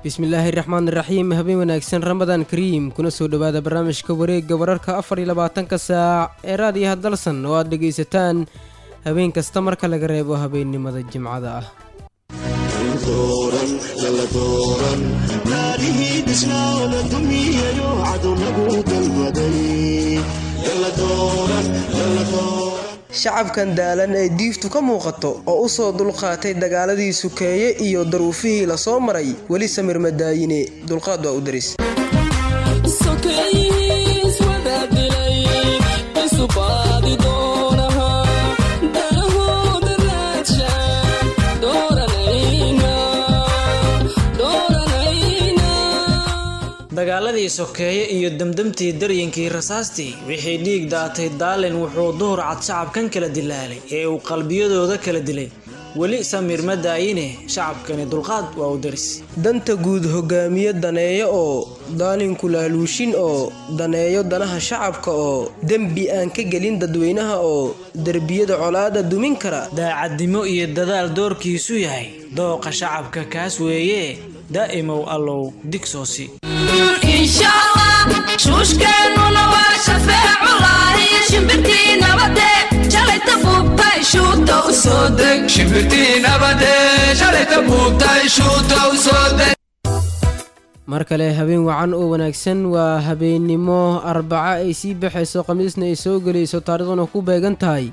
bismillaahi raxmaan iraxiim habeen wanaagsan ramadaan kariim kuna soo dhowaada barnaamijka wareegga wararka afar iyo labaatanka saac ee raadiyaha dalsan oo aad dhegaysataan habeen kasta marka laga reebo habeennimada jimcada ah shacabkan daalan ee diiftu ka muuqato oo u soo dulqaatay dagaaladii sukeeye iyo daruufihii la soo maray weli samir madaayine dulqaad waa u daris dagaaladii sokeeye iyo demdemtii daryinkii rasaastii wixii dhiig daatay daalin wuxuu duhur cad shacabkan kala dilaalay ee uu qalbiyadooda kala dilay weli samir ma daayine shacabkani dulqaad waa u daris danta guud hogaamiye daneeyo oo daalinku laaluushin oo daneeyo danaha shacabka oo dembi aan ka gelin dadweynaha oo derbiyada colaada dumin kara daacadnimo iyo dadaal doorkiisu yahay dooqa shacabka kaas weeye daa'imow allow digsoosi shuushkeennuna waa shafeeculahi shimbirtii nabade shalayta buubtay shuuta u soo deg shimbirtii nabade shalayta buubtay shuuta u soo deg mar kale habeen wacan oo wanaagsan waa habeennimo arbaca ay sii baxayso khamiisna ay soo gelayso taarikhduna ku beegan tahay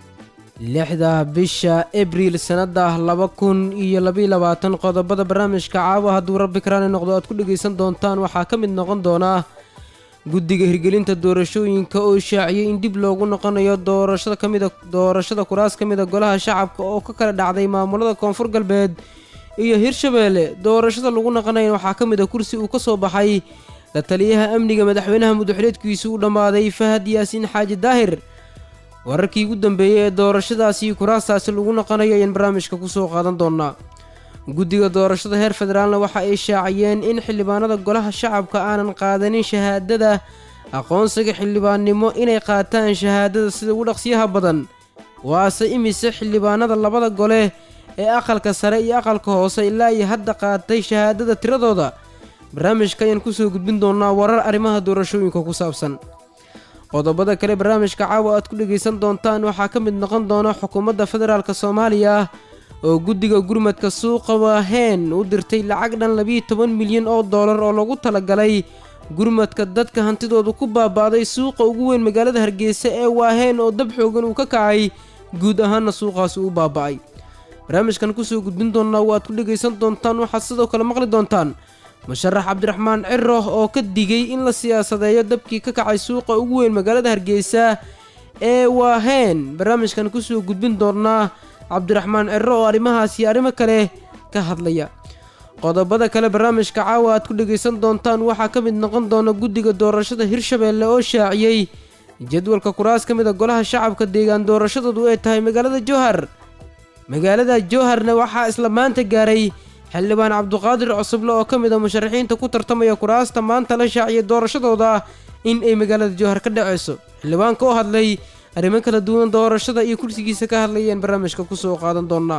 lixda bisha abriil sannada laba kun iyo labaiy labaatan qodobada barnaamijka caawa hadduu rabbi karaani noqdo aad ku dhegaysan doontaan waxaa ka mid noqon doonaa guddiga hirgelinta doorashooyinka oo shaaciyey in dib loogu noqonayo doorashada kamida doorashada kuraas ka mida golaha shacabka oo ka kala dhacday maamulada koonfur galbeed iyo hirshabeelle doorashada lagu noqonaya waxaa ka mid a kursi uu ka soo baxay la taliyaha amniga madaxweynaha muduxuleedkiisu u dhammaaday fahad yaasiin xaaji daahir wararkii ugu dambeeyey ee doorashadaasi kuraastaasi lagu noqonayo ayaan barnaamijka kusoo qaadan doonaa guddiga doorashada heer federaalna waxa ay shaaciyeen in xildhibaanada golaha shacabka aanan qaadanin shahaadada aqoonsiga xildhibaannimo inay qaataan shahaadada sida ugu dhaqsiyaha badan waase imise xildhibaanada labada gole ee aqalka sare iyo aqalka hoose ilaa iyo hadda qaatay shahaadada tiradooda barnaamijka ayaan kusoo gudbin doonaa warar arrimaha doorashooyinka ku saabsan qodobada kale barnaamijka caawa aad ku dhegaysan doontaan waxaa ka mid noqon doona xukuumadda federaalk soomaaliya oo guddiga gurmadka suuqa waaheen u dirtay lacag dhan labiiyo toban milyan oo dollar oo lagu talagalay gurmadka dadka hantidooda ku baaba'day suuqa ugu weyn magaalada hargeysa ee waaheen oo dab xoogan uu ka kacay guud ahaanna suuqaasi u baaba'ay barnaamijkan kusoo gudbin doonaa waaad ku dhegaysan doontaan waxaad sidoo kale maqli doontaan musharax cabdiraxmaan ciro oo ka digay in la siyaasadeeyo dabkii ka kacay suuqa ugu weyn magaalada hargeysa ee waaheen barnaamijkan kusoo gudbin doonaa cabdiraxmaan ciro oo arrimahaas iyo arrimo kale ka hadlaya qodobada kale barnaamijka caawa aad ku dhegaysan doontaan waxaa ka mid noqon doona guddiga doorashada hirshabeelle oo shaaciyey jadwalka kuraas ka mid a golaha shacabka deegaan doorashadoodu ay tahay magaalada jowhar magaalada jowharna waxaa isla maanta gaaray xildhibaan cabduqaadir cusuble oo ka mid a musharaxiinta ku tartamaya kuraasta maanta la shaaciyay doorashadooda in ay magaalada jowhar ka dhaceyso xildhibaanka oo hadlay arrimo kala duwan doorashada iyo kursigiisa ka hadlayeen barnaamijka kusoo qaadan doonaa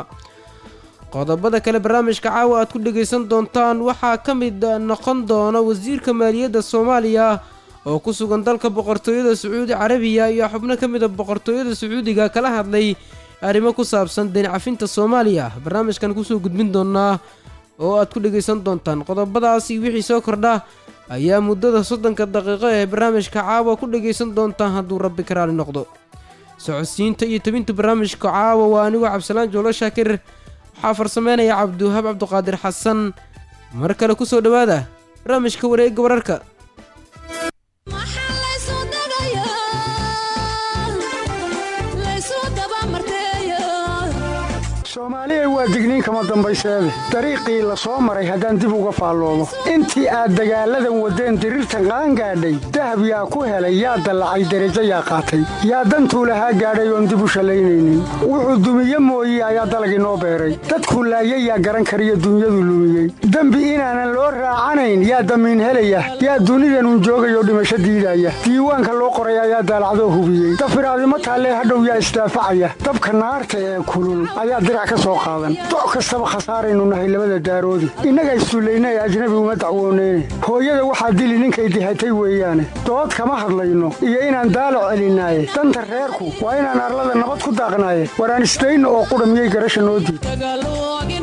qodobada kale barnaamijka caawa aad ku dhegaysan doontaan waxaa ka mid noqon doona wasiirka maaliyadda soomaaliya oo ku sugan dalka boqortooyada sacuudi carabiya iyo xubno ka mid a boqortooyada sacuudiga kala hadlay arrimo ku saabsan deencafinta soomaaliya barnaamijkan kusoo gudbin doonaa oo aad ku dhegaysan doontaan qodobadaasi wixii soo kordha ayaa muddada soddonka daqiiqo ee barnaamijka caawa ku dhegaysan doontaan hadduu rabbi karaali noqdo socodsiinta iyo tebinta barnaamijka caawa waa anigoo cabdisalaan joolo shaakir waxaa farsameynaya cabdiwahaab cabduqaadir xasan mar kale kusoo dhowaada barnaamijka wareegga wararka soomaaliya waa digniin kama dambayseede dariiqii la soo maray haddaan dib uga faalloomo intii aad dagaalladan waddeen diriirtan qaangaadhay dahab yaa ku helay yaa dallacay derajo yaa qaatay yaa dantuu lahaa gaadhay oon dib u shallaynaynin wuxuu dumiye mooye ayaa dalagii noo beeray dadkuu laayay yaa garan kariyo dunyadu lumiyey dembi inaanan loo raacanayn yaa damiin helaya yaa dunidanun joogayoo dhimasho diidaya diiwaanka loo qoray ayaa daalacdoo hubiyey dafiraadimo taallee hadhow yaa isdaafacaya dabka naarta ee kulul ayaa dirac ka soo qaadan doc kastaba khasaaraynu nahay labada daaroodi innagaa issullayna ee ajnabi uma dacwooneyne hooyada waxaa dili ninkay dihatay weeyaane dood kama hadlayno iyo inaan daalo celinaaye danta reerku waa inaan arlada nabad ku daaqnaaye waraan isdayno oo qudha miyay garasha noo diid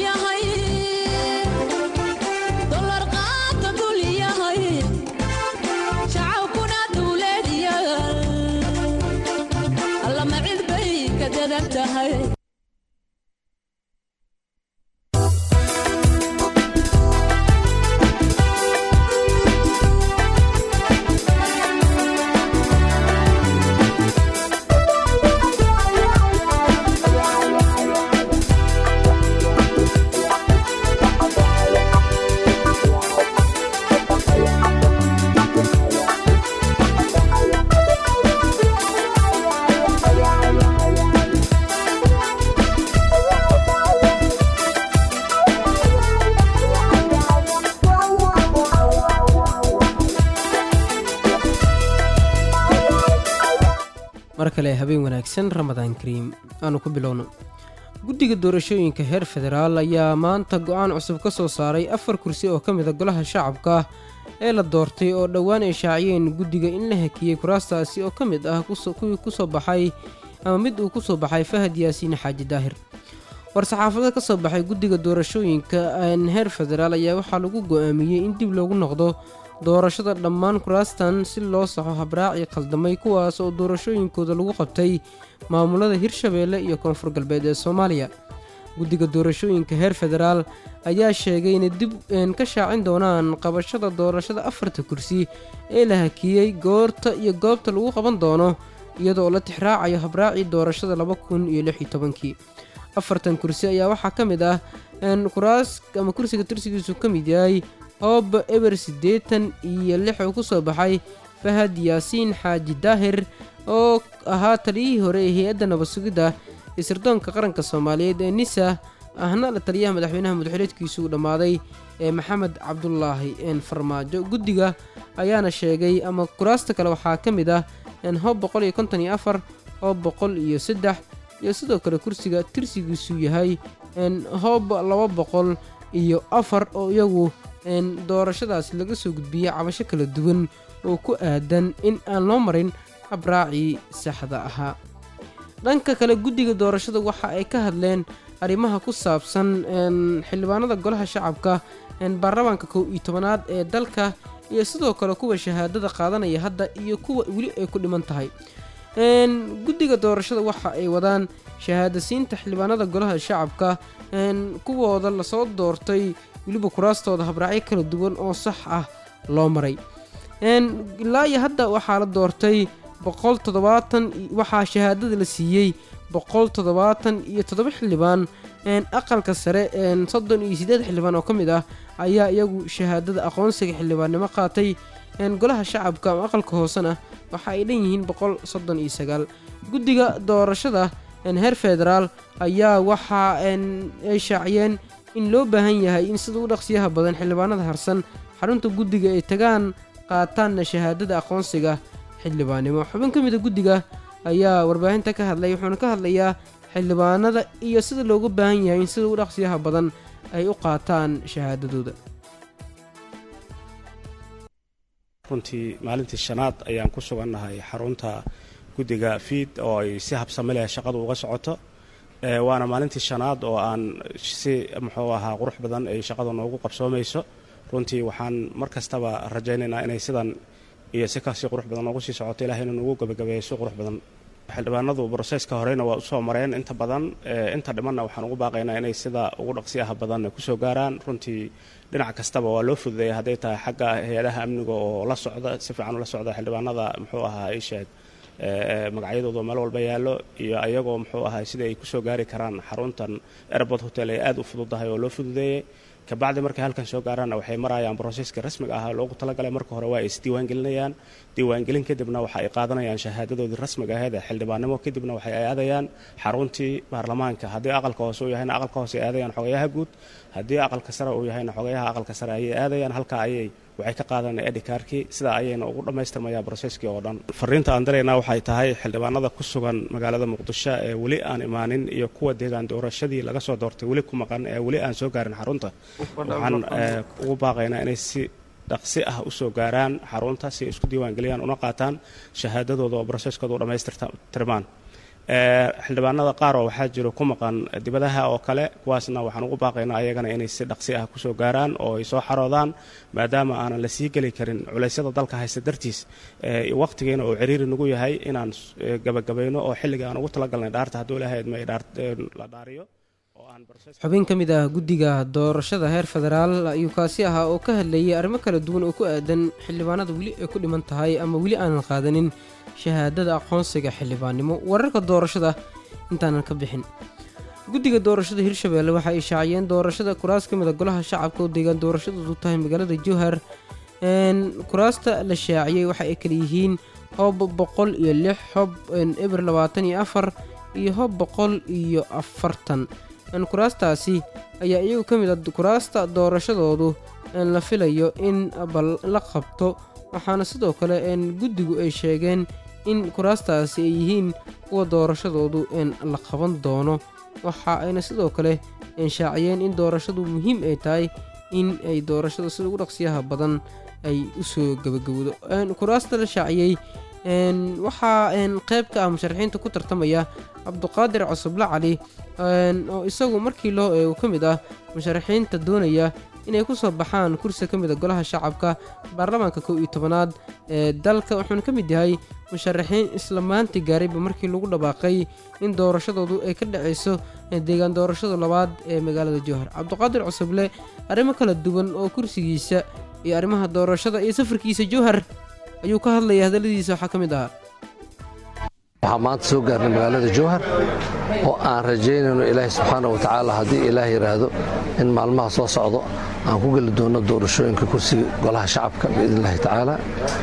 mar kale habeen wanaagsan ramadaan kariim aanu ku bilowno guddiga doorashooyinka heer federaal ayaa maanta go-aan cusub ka soo saaray afar kursi oo ka mida golaha shacabka ee la doortay oo dhowaan ay shaaciyeen guddiga in la hakiyey kuraastaasi oo ka mid ah kuwii kusoo baxay ama mid uu ku soo baxay fahad yaasiin xaaji daahir war-saxaafada ka soo baxay guddiga doorashooyinka heer federaal ayaa waxaa lagu go-aamiyey in dib loogu noqdo doorashada dhammaan kuraastan si loo saxo habraaci khaldamay kuwaas oo doorashooyinkooda lagu qabtay maamulada hirshabeelle iyo koonfur galbeed ee soomaaliya guddiga doorashooyinka heer federaal ayaa sheegay inay dib ka shaacin doonaan qabashada doorashada afarta kursi ee la hakiyey goorta iyo goobta lagu qaban doono iyadoo la tixraacayo habraacii doorashada laba kun iyo lix iyo tobankii afartan kursi ayaa waxaa ka mid ah kuraas ama kursiga tirsigiisu ka mid yahay hoob eber siddeetan iyo lix oo ku soo baxay fahad yaasiin xaaji daahir oo ahaa taliyihii hore ee hay-adda nabad sugidda isirdoonka qaranka soomaaliyeed ee nisa ahna la taliyaha madaxweynaha madaxweyneedkiisu uu dhammaaday ee maxamed cabdulaahi farmaajo guddiga ayaana sheegay ama kuraasta kale waxaa ka mid ah hoob boqol iyo konton iyo afar hoob boqol iyo saddex iyo sidoo kale kursiga tirsigiisu yahay hoob laba boqol iyo afar oo iyagu doorashadaasi laga soo gudbiyey cabasho kala duwan oo ku aadan in aan loo marin habraacii saxda ahaa dhanka kale guddiga doorashada waxa ay ka hadleen arrimaha ku saabsan xildhibaanada golaha shacabka baarlamaanka kow iyo tobanaad ee dalka iyo sidoo kale kuwa shahaadada qaadanaya hadda iyo kuwa weli ay ku dhiman tahay guddiga doorashada waxa ay wadaan shahaadasiinta xildhibaanada golaha shacabka kuwooda lasoo doortay weliba kuraastooda habraacyo kala duwan oo sax ah loo maray ilaa iyo hadda waxaa la doortay boqol toddobaatan waxaa shahaadada la siiyey boqol toddobaatan iyo toddoba xildhibaan aqalka sare soddon iyo siddeed xildhibaan oo ka mid ah ayaa iyagu shahaadada aqoonsiga xildhibaannimo qaatay golaha shacabka ama aqalka hoosena waxa ay dhan yihiin boqol soddon iyo sagaal guddiga doorashada heer federaal ayaa waxa ay shaaciyeen in loo baahan yahay in sida u dhaqsiyaha badan xildhibaanada harsan xarunta guddiga ay tagaan qaataanna shahaadada aqoonsiga xildhibaannimo xubin ka mida guddiga ayaa warbaahinta ka hadlay wuxuuna ka hadlayaa xildhibaanada iyo sida loogu baahan yahay in sida u dhaqsiyaha badan ay u qaataan shahaadadooda runtii maalintii shanaad ayaan ku sugannahay xarunta guddiga fiid oo ay si habsami leh shaqadu uga socoto waana maalintii shanaad oo aan si muxuu ahaa qurux badan ay shaqada noogu qabsoomayso runtii waxaan mar kastaba rajaynaynaa inay sidan iyo si kasii qurux badan noogu sii socoto ilahay inuu nagu gabagabeeyo si qurux badan xildhibaanadu broseska horeyna waa usoo mareen inta badan inta dhimanna waxaan ugu baaqaynaa inay sida ugu dhaqsiyaha badan kusoo gaaraan runtii dhinac kastaba waa loo fududeeya hadday tahay xagga hay-adaha amniga oo la socda si fiican ula socda xildhibaanada muxuu ahaa isheeg magacyadooda meel walba yaallo iyo ayagoo muxuu ahaa sida ay kusoo gaari karaan xaruntan airport hotel ay aad u fududahay oo loo fududeeyey kabacdi markay halkan soo gaaraanna waxay marayaan broseska rasmiga ah loogu talagalay marka hore waa ay isdiiwaangelinayaan diiwaangelin kadibna waxa ay qaadanayaan shahaadadoodii rasmiga aheed ee xildhibaannimo kadibna waxay aadayaan xaruntii baarlamaanka haddii aqalka hoose uu yahayna aqalka hoose ay aadayaan xogayaha guud haddii aqalka sare uu yahayna xogayaha aqalka sare ayay aadayaan halka ayay waxay ka qaadanaya edhikaarkii sidaa ayayna ugu dhammaystirmayaa broseskii oo dhan fariinta aan diraynaa waxay tahay xildhibaanada ku sugan magaalada muqdisho ee weli aan imaanin iyo kuwa deegaan doorashadii laga soo doortay weli ku maqan ee weli aan soo gaarin xarunta waxaan ugu baaqaynaa inay si dhaqsi ah usoo gaaraan xarunta si ay isku diiwaangeliyaan una qaataan shahaadadooda oo broseskooda u dhammaystirmaan xildhibaanada qaar oo waxaa jiro ku maqan dibadaha oo kale kuwaasna waxaan ugu baaqaynaa ayagana inay si dhaqsi ah kusoo gaaraan oo ay soo xaroodaan maadaama aanan la sii geli karin culaysyada dalka haysta dartiis waqtigeena oo ciriiri nagu yahay inaan gabagabayno oo xilliga aan ugu talagalnay dhaarta hadduu ilaahay idma la dhaariyo xubin ka mid ah guddiga doorashada heer federaal ayuu kaasi ahaa oo ka hadlayay arrimo kala duwan oo ku aadan xildhibaanada weli ay ku dhiman tahay ama weli aanan qaadanin shahaadada aqoonsiga xildhibaannimo wararka doorashada intaanan ka bixin guddiga doorashada hirshabeelle waxa ay shaaciyeen doorashada kuraas ka mida golaha shacabka oo deegaan doorashadoodu tahay magaalada jowhar kuraasta la shaaciyey waxa ay kala yihiin hob boqol iyo lix hob eber labaatan iyo afar iyo hob boqol iyo afartan kuraastaasi ayaa iyagu ka mid a kuraasta doorashadoodu la filayo in bal la qabto waxaana sidoo kale guddigu ay sheegeen in kuraastaasi ay yihiin kuwa doorashadoodu la qaban doono waxa ayna sidoo kale shaaciyeen in doorashadu muhiim ay tahay in ay doorashada sida ugu dhaqsiyaha badan ay usoo gabagabowdo kuraasta la shaaciyey waxaa qayb ka ah musharaxiinta ku tartamaya cabduqaadir cosoble cali oo isagu markii loo eego ka mid ah musharaxiinta doonaya inay ku soo baxaan kursi ka mid a golaha shacabka baarlamaanka kow iyo tobanaad ee dalka wuxuuna ka mid yahay musharaxiin isla maanta gaarayba markii lagu dhawaaqay in doorashadoodu ay ka dhacayso deegaan doorashada labaad ee magaalada jowhar cabduqaadir cosoble arrimo kala duwan oo kursigiisa iyo arrimaha doorashada iyo safarkiisa jowhar ayuu ka hadlaya hadalladiisa waxaa ka mid ahaa waxaa maanta soo gaarnay magaalada jowhar oo aan rajaynayno ilaahay subxaana wa tacaala haddii ilaah yidhaahdo in maalmaha soo socdo aan ku geli doonno doorashooyinka kursiga golaha shacabka biidn illahi tacaala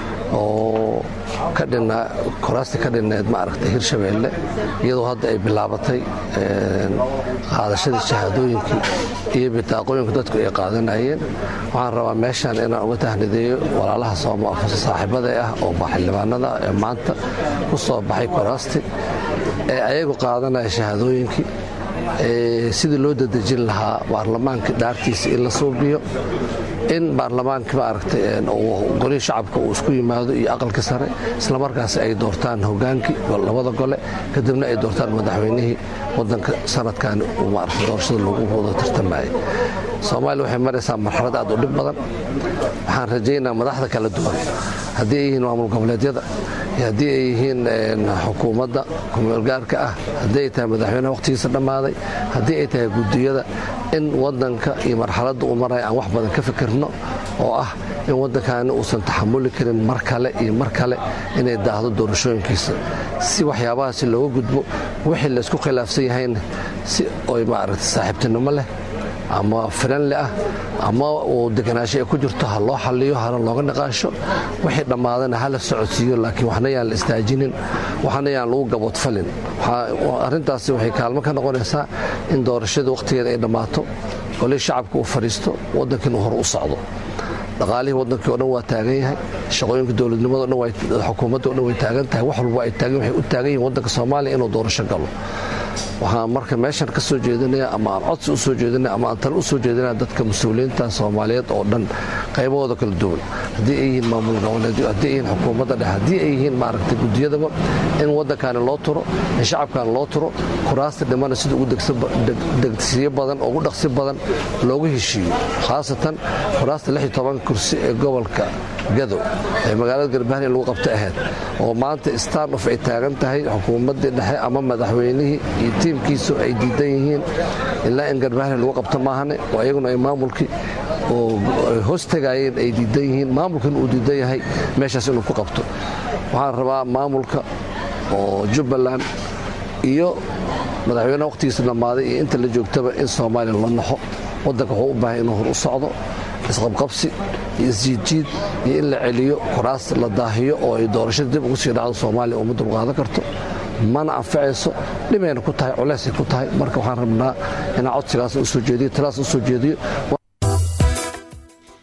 oo ka dhinaa kuraastii ka dhinneed ma aragtay hirshabeelle iyadoo hadda ay bilaabatay qaadashadii shahaadooyinkii iyo bitaaqooyinka dadku ay qaadanayeen waxaan rabaa meeshaan inaan uga tahnideeyo walaalaha saaxiibada ah oo xildhibaanada ee maanta ku soo baxay kuraasti ee ayagu qaadanaya shahaadooyinkii sidii loo dadejin lahaa baarlamaankii dhaartiisa in la suubiyo in baarlamaankii maaragtay golihii shacabka uu isku yimaado iyo aqalka sare islamarkaas ay doortaan hogaankii labada gole kadibna ay doortaan madaxweynihii wadanka sanadkan uu maaragtay doorashada lagu wada tartamayay soomaaliya waxay maraysaa marxalad aad u dhib badan waxaan rajaynaa madaxda kala duwan haddii ay yihiin maamul goboleedyada iyo haddii ay yihiin xukuumadda kumeelgaarka ah haddii ay tahay madaxweynaha wakhtigiisa dhammaaday haddii ay tahay guddiyada in wadanka iyo marxaladda uu maraya aan wax badan ka fikirno oo ah in waddankaani uusan taxamuli karin mar kale iyo mar kale inay daahdo doorashooyinkiisa si waxyaabahaasi looga gudbo wixii laysku khilaafsan yahayna si oy maaragtay saaxiibtinimo leh ama firanle ah ama uu deganaansho ay ku jirto ha loo xalliyo hana looga niqaasho wixii dhammaadana ha la socodsiiyo laakiin waxna yaan la istaajinin waxna yaan lagu gaboodfalin arrintaasi waxay kaalmo ka noqonaysaa in doorashada wakhtigeeda ay dhammaato golihii shacabka uu fadhiisto waddankiina uu hor u socdo dhaqaalihii waddankii o dhan waa taagan yahay shaqooyinka dowladnimada o dhan xukuumadda o dhan way taagan tahay wax walba ay taagan waxay u taagan yihin waddanka soomaaliya inuu doorasho galo waxaan marka meeshan ka soo jeedinaya ama aan codsi u soo jeedinaya ama aan tale u soo jeedinaya dadka mas-uuliyiinta soomaaliyeed oo dhan qaybahooda kala duwan haddii ay yihiin maamul goboleedyo haddii ay yihiin xukuumadda dhexe haddii ay yihiin maaragtay guddiyadaba in waddankaani loo turo in shacabkaani loo turo kuraasta dhimana sida ugu degsiyo badan ugu dhaqsi badan loogu heshiiyo khaasatan kuraasta lix iyo toban kursi ee gobolka gadow ee magaalada garbahan in lagu qabta ahayd oo maanta starnof ay taagan tahay xukuumaddii dhexe ama madaxweynihii iyo tiimkiisu ay diidan yihiin ilaa in garbahan lagu qabto maahane oo iyaguna ay maamulkii oo hoos tagaayeen ay diidan yihiin maamulkana uu diidan yahay meeshaas inuu ku qabto waxaan rabaa maamulka oo jubbaland iyo madaxweyneha wakhtigiisa dhammaaday iyo inta la joogtaba in soomaaliya la naxo waddanka wuxuu u baahay inuu hor u socdo isqabqabsi iyo isjiidjiid iyo in la celiyo kuraas la daahiyo oo ay doorashada dib ugu sii dhacdo soomaaliya uma dulqaadan karto mana anfacayso dhibayna ku tahay culeysay ku tahay marka waxaan rabnaa inaan codsigaas usoo jeediyo talaas usoo jeediyo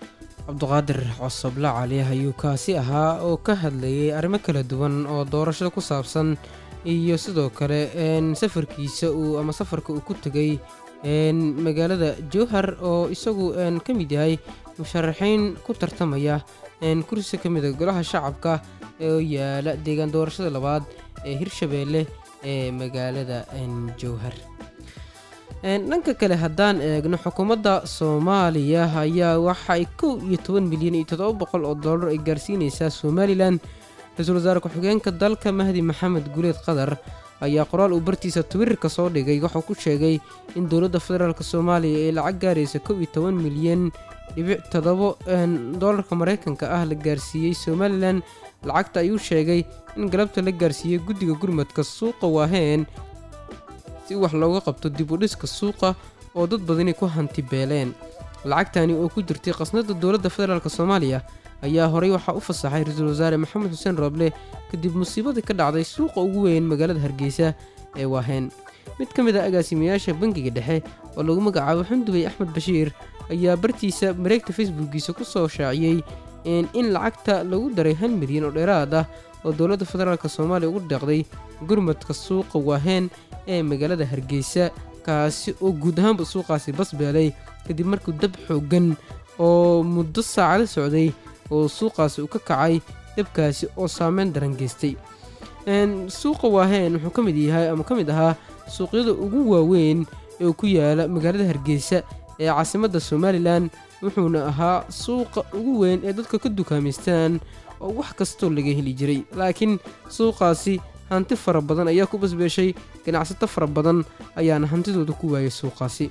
cabdiqaadir cosoble cali ayuu kaasi ahaa oo ka hadlayay arrimo kala duwan oo doorashada ku saabsan iyo sidoo kale safarkiisa uu ama safarka uu ku tegay magaalada jowhar oo isagu ka mid yahay musharaxiin ku tartamaya kursi ka mida golaha shacabka oo yaala deegaan doorashada labaad ee hirshabeelle ee magaalada jowhar dhanka kale haddaan eegno xukuumadda soomaaliya ayaa waxaay kow iyo toban milyan iyo toddoba boqol oo dollar ay gaarsiinaysaa somalilan ra-iisul wasaare ku-xigeenka dalka mahdi maxamed guleed qadar ayaa qoraal uu bartiisa twitter-ka soo dhigay wuxuu ku sheegay in dowladda federaalk soomaaliya ee lacag gaaraysa kow iyo toban milyan dhibic toddobo dollarka maraykanka ah la gaarsiiyey somalilan lacagta ayuu sheegay in galabta la gaarsiiyey guddiga gurmadka suuqa waaheen si wax looga qabto dib u dhiska suuqa oo dad badani ku hanti beeleen lacagtani oo ku jirtay qasnada dowladda federaalk soomaaliya ayaa horey waxaa u fasaxay ra-iisul wasaare maxamed xuseen rooble kadib musiibadii ka dhacday suuqa ugu weyn magaalada hargeysa ee waaheen mid ka mid a agaasimayaasha bangiga dhexe oo lagu magacaabo xundubey axmed bashiir ayaa bartiisa mareegta facebookiisa ku soo shaaciyey in lacagta lagu daray hal milyan oo dheeraad ah oo dowladda federaalk soomaaliya ugu deeqday gurmadka suuqa waaheen ee magaalada hargeysa kaasi oo guud ahaanba suuqaasi basbeelay kadib markuu dab xooggan oo muddo saacado socday oo suuqaasi uu ka kacay dabkaasi oo saameyn daran geystay suuqa waaheen wuxuu ka mid yahay ama ka mid ahaa suuqyada ugu waaweyn ee ku yaala magaalada hargeysa ee caasimadda somalilan wuxuuna ahaa suuqa ugu weyn ee dadka ka dukaamaystaan oo wax kastoo laga heli jiray laakiin suuqaasi hanti fara badan ayaa ku basbeeshay ganacsato fara badan ayaana hantidooda ku waayay suuqaasi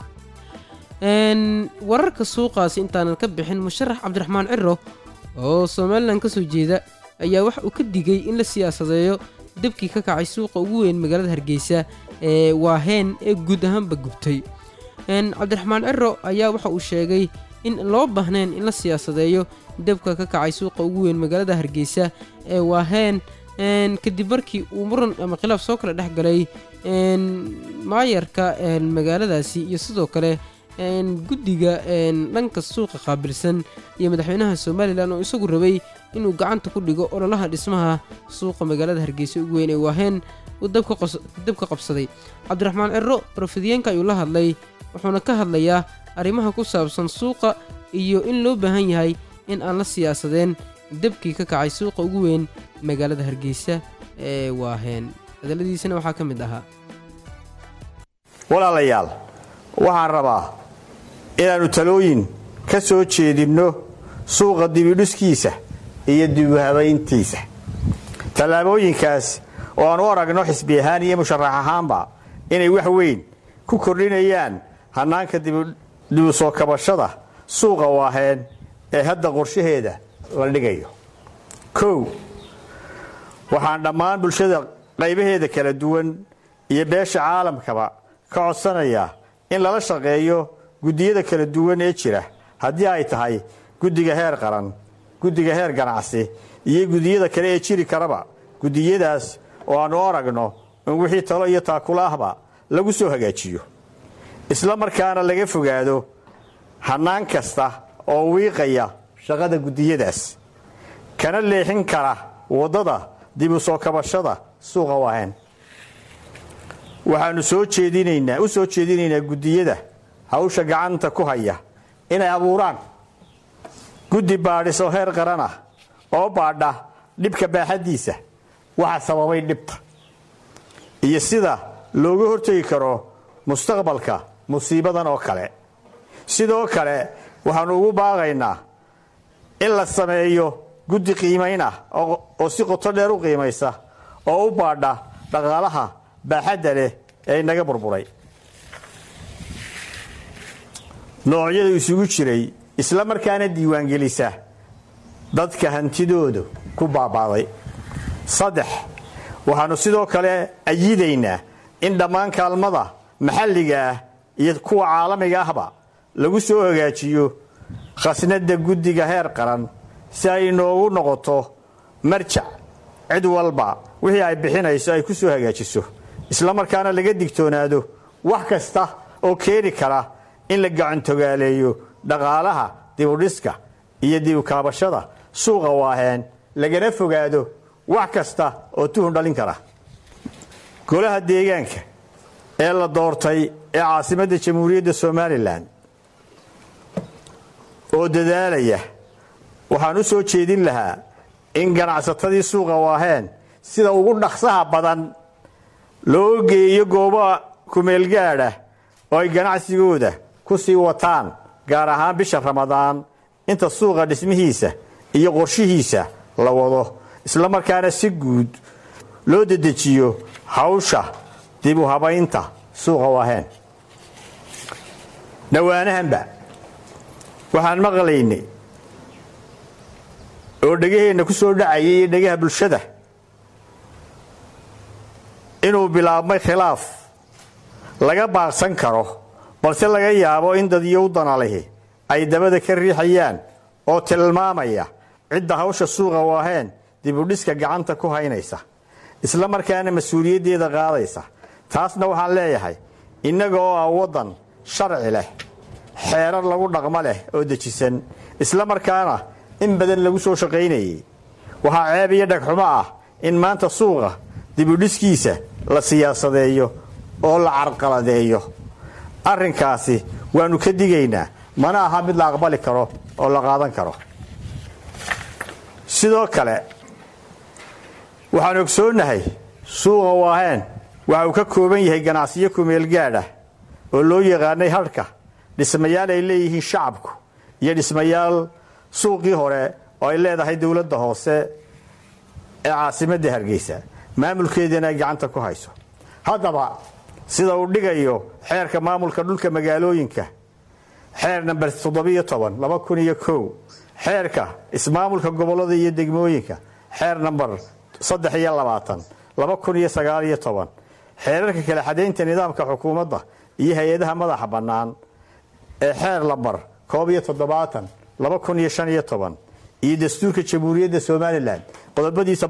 wararka suuqaasi intaanan ka bixin musharax cabdiraxmaan ciro oo somalilan kasoo jeeda ayaa waxa uu ka digay in la siyaasadeeyo dabkii ka kacay suuqa ugu weyn magaalada hargeysa ee waaheen ee guud ahaanba gubtay cabdiraxmaan ciro ayaa waxa uu sheegay in loo baahnayn in la siyaasadeeyo dabka ka kacay suuqa ugu weyn magaalada hargeysa ee waaheen kadib markii uu muran ama khilaaf soo kala dhex galay maayarka magaaladaasi iyo sidoo kale guddiga dhanka suuqa qaabilsan iyo madaxweynaha somalilan oo isagu rabay inuu gacanta ku dhigo ololaha dhismaha suuqa magaalada hargeysa ugu weyn ee waaheen uu dabka qabsaday cabdiraxmaan ciro rofidiyeenka ayuu la hadlay wuxuuna ka hadlayaa arrimaha ku saabsan suuqa iyo in loo baahan yahay in aan la siyaasadeen dabkii ka kacay suuqa ugu weyn magaalada hargeysa ee waaheen hadalladiisana waxaa ka mid ahaa walaalayaal waxaan rabaa inaannu talooyin ka soo jeedinno suuqa dibidhuskiisa iyo dibuhabayntiisa tallaabooyinkaas oo aan u aragno xisbi ahaan iyo musharax ahaanba inay wax weyn ku kordhinayaan hannaanka dibu soo kabashada suuqa waaheen ee hadda qorshaheeda la dhigayo kow waxaan dhammaan bulshada qaybaheeda kala duwan iyo beesha caalamkaba ka codsanayaa in lala shaqeeyo guddiyada kala duwan ee jira haddii ay tahay guddiga heer qaran guddiga heer ganacsi iyo guddiyada kale ee jiri karaba guddiyadaas oo aannu aragno in wixii talo iyo taakula ahba lagu soo hagaajiyo isla markaana laga fogaado hannaan kasta oo wiiqaya shaqada guddiyadaas kana leexin kara waddada dib u soo kabashada suuqa waaheen waxaannu soo jeedinaynaa u soo jeedinaynaa guddiyada hawsha gacanta ku haya inay abuuraan guddi baadhis oo heer qaran ah oo baadha dhibka baaxaddiisa waxa sababay dhibta iyo sida looga hortegi karo mustaqbalka musiibadan oo kale sidoo kale waxaannu ugu baaqaynaa in la sameeyo guddi qiimayn ah oo si qoto dheer u qiimaysa oo u baadha dhaqaalaha baaxadda leh ee inaga burburay noocyada isugu jiray isla markaana diiwaangelisa dadka hantidoodu ku baabaaday saddex waxaannu sidoo kale ayidaynaa in dhammaan kaalmada maxalliga ah iyo kuwa caalamiga ahba lagu soo hagaajiyo khasnadda guddiga heer qaran si ay inoogu noqoto marjac cid walba wixii ay bixinayso ay ku soo hagaajiso isla markaana laga digtoonaado wax kasta oo keeni kara in la gacantogaaleeyo dhaqaalaha dibudhiska iyo dibukaabashada suuqa waaheen lagana fogaado wax kasta oo tuhun dhalin kara golaha deegaanka ee la doortay ee caasimadda jamhuuriyadda somalilan oo dadaalaya waxaan u soo jeedin lahaa in ganacsatadii suuqa waaheen sida ugu dhaqsaha badan loo geeyo goobaha kumeelgaadha oo ay ganacsigooda ku sii wataan gaar ahaan bisha ramadaan inta suuqa dhismihiisa iyo qorshihiisa la wado isla markaana si guud loo dedejiyo hawsha dib u habaynta suuqa waaheen dhowaanahanba waxaan maqlaynay oo dhegaheenna ku soo dhacayay iyo dhegaha bulshada inuu bilaabmay khilaaf laga baaqsan karo balse laga yaabo in dadyow danalihi ay dabada ka riixayaan oo tilmaamaya cidda hawsha suuqa waaheen dibudhiska gacanta ku haynaysa isla markaana mas-uuliyaddeeda qaadaysa taasna waxaan leeyahay innaga oo ah waddan sharci leh xeerar lagu dhaqmo leh oo dejisan isla markaana in badan lagu soo shaqaynayay waxaa ceeb iyo dhagxumo ah in maanta suuqa dibudhiskiisa la siyaasadeeyo oo la carqaladeeyo arrinkaasi waannu ka digaynaa mana aha mid la aqbali karo oo la qaadan karo sidoo kale waxaan ogsoonnahay suuqa waaheen waxa uu ka kooban yahay ganacsiyo kumeelgaadh ah oo loo yaqaanay hadhka dhismayaal ay leeyihiin shacabku iyo dhismayaal suuqii hore oo ay leedahay dowladda hoose ee caasimadda hargeysa maamulkeediina ay gacanta ku hayso haddaba sida uu dhigayo xeerka maamulka dhulka magaalooyinka xeer namber xeerka ismaamulka gobollada iyo degmooyinka xeer namber xeerarka kala xadaynta nidaamka xukuumadda iyo hay-adaha madaxa bannaan ee xeer lambar iyo dastuurka jamhuuriyadda somalilan qodobadiisa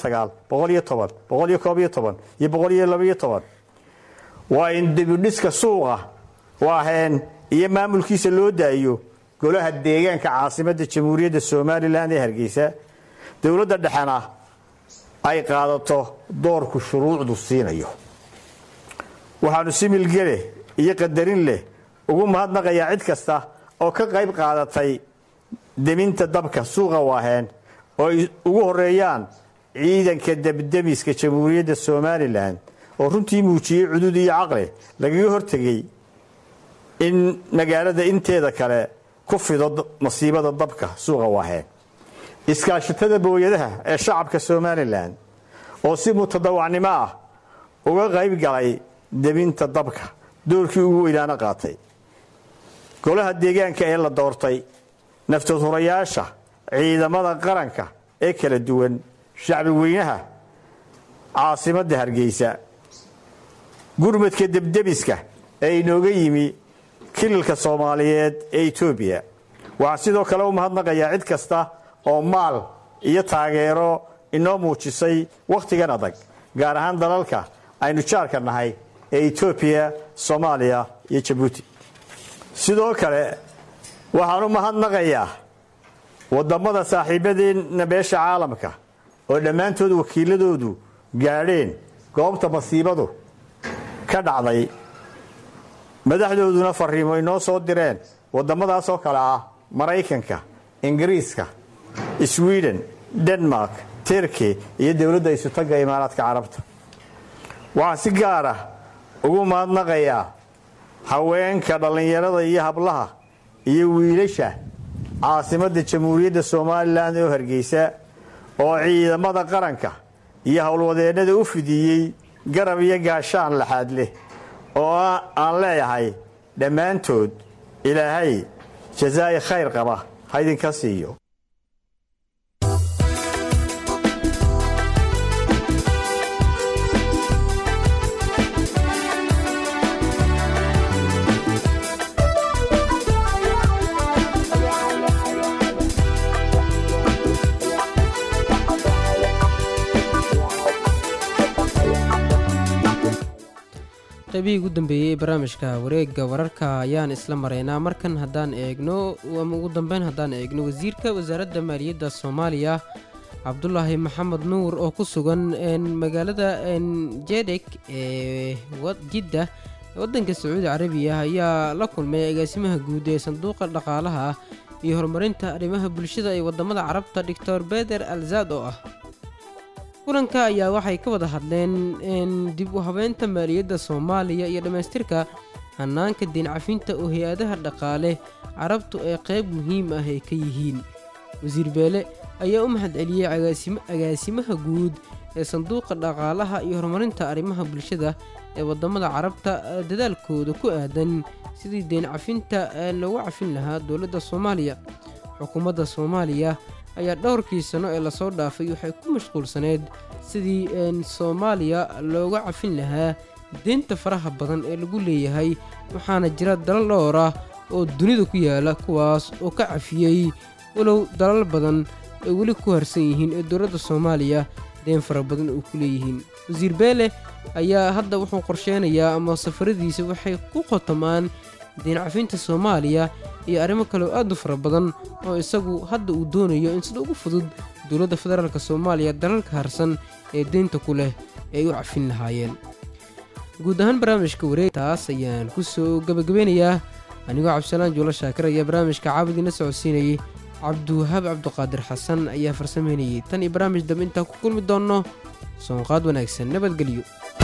iyo waa in dibidhiska suuqa waaheen iyo maamulkiisa loo daayo golaha deegaanka caasimadda jamhuuriyadda somalilan ee hargeysa dowladda dhexena ay qaadato doorku shuruucdu siinayo waxaannu si milgele iyo qadarin leh ugu mahadnaqayaa cid kasta oo ka qayb qaadatay deminta dabka suuqa waaheen oo ay ugu horeeyaan ciidanka debdemiska jamhuuriyadda somalilan oo runtii muujiyey cudud iyo caqli lagaga hortegay in magaalada inteeda kale ku fido masiibada dabka suuqa waaheen iskaashatada booyadaha ee shacabka somalilan oo si mutadawacnimo ah uga qayb galay deminta dabka doorkii ugu weynaana qaatay golaha deegaanka ee la doortay naftadhurayaasha ciidamada qaranka ee kala duwan shacbi weynaha caasimadda hargeysa gurmadka debdebiska ee inooga yimi kililka soomaaliyeed ee etoobiya waxaa sidoo kale u mahadnaqayaa cid kasta oo maal iyo taageero inoo muujisay wakhtigan adag gaar ahaan dalalka aynu jaarka nahay ee etoobiya soomaaliya iyo jabuuti sidoo kale waxaan u mahadnaqayaa waddammada saaxiibadeenna beesha caalamka oo dhammaantood wakiiladoodu gaadheen goobta masiibadu ka dhacday madaxdooduna fariimo inoo soo direen waddamadaasoo kale ah maraykanka ingiriiska sweden denmark turkey iyo dowladda isutagga imaaraadka carabta waxaan si gaara ugu mahadnaqayaa haweenka dhallinyarada iyo hablaha iyo wiilasha caasimadda jamhuuriyadda somalilan oo hargeysa oo ciidamada qaranka iyo howlwadeennada u fidiyey garab iyo gaashaan laxaad leh oo aan leeyahay dhammaantood ilaahay jazaa'i khayr qaba ha idinka siiyo qaybihii ugu dambeeyey ee barnaamijka wareegga wararka ayaan isla maraynaa markan haddaan eegno ama ugu dambeyn haddaan eegno wasiirka wasaaradda maaliyadda soomaaliya cabdulaahi maxamed nuur oo ku sugan magaalada jedek ee jidda waddanka sacuudi carabiya ayaa la kulmay agaasimaha guud ee sanduuqa dhaqaalaha iyo horumarinta arrimaha bulshada ee wadamada carabta doctor beder alzaad oo ah kulanka ayaa waxay ka wada hadleen dib u habeynta maaliyadda soomaaliya iyo dhammaystirka hanaanka diincafinta oo hay-adaha dhaqaale carabtu ay qayb muhiim ah ay ka yihiin wasiir beele ayaa u mahadceliyey agaasimaha guud ee sanduuqa dhaqaalaha iyo horumarinta arrimaha bulshada ee wadamada carabta dadaalkooda ku aadan sidii deencafinta loogu cafin lahaa dowladda soomaaliya xukuumadda soomaaliya ayaa dhowrkii sano ee lasoo dhaafay waxay ku mashquulsaneyd sidii soomaaliya looga cafin lahaa deynta faraha badan ee lagu leeyahay waxaana jira dalal dhowr ah oo dunida ku yaala kuwaas oo ka cafiyey walow dalal badan ay weli ku harsan yihiin ee dowladda soomaaliya deen fara badan oo ku leeyihiin wasiir beele ayaa hadda wuxuu qorsheynayaa ama safaradiisa waxay ku qotamaan deencafinta soomaaliya iyo arrimo kale oo aad u fara badan oo isagu hadda uu doonayo in sida ugu fudud dowladda federaalk soomaaliya dalalka harsan ee deynta ku leh ay u cafin lahaayeen guud ahaan barnaamijka wareegtaas ayaan ku soo gabagabeynayaa anigoo cabdisalaan juulo shaakir ayaa barnaamijka caabudiina socodsiinayay cabdiwahaab cabdiqaadir xasan ayaa farsameynayay tan iyo barnaamij dambe intaan ku kulmi doonno soonqaad wanaagsan nabadgelyo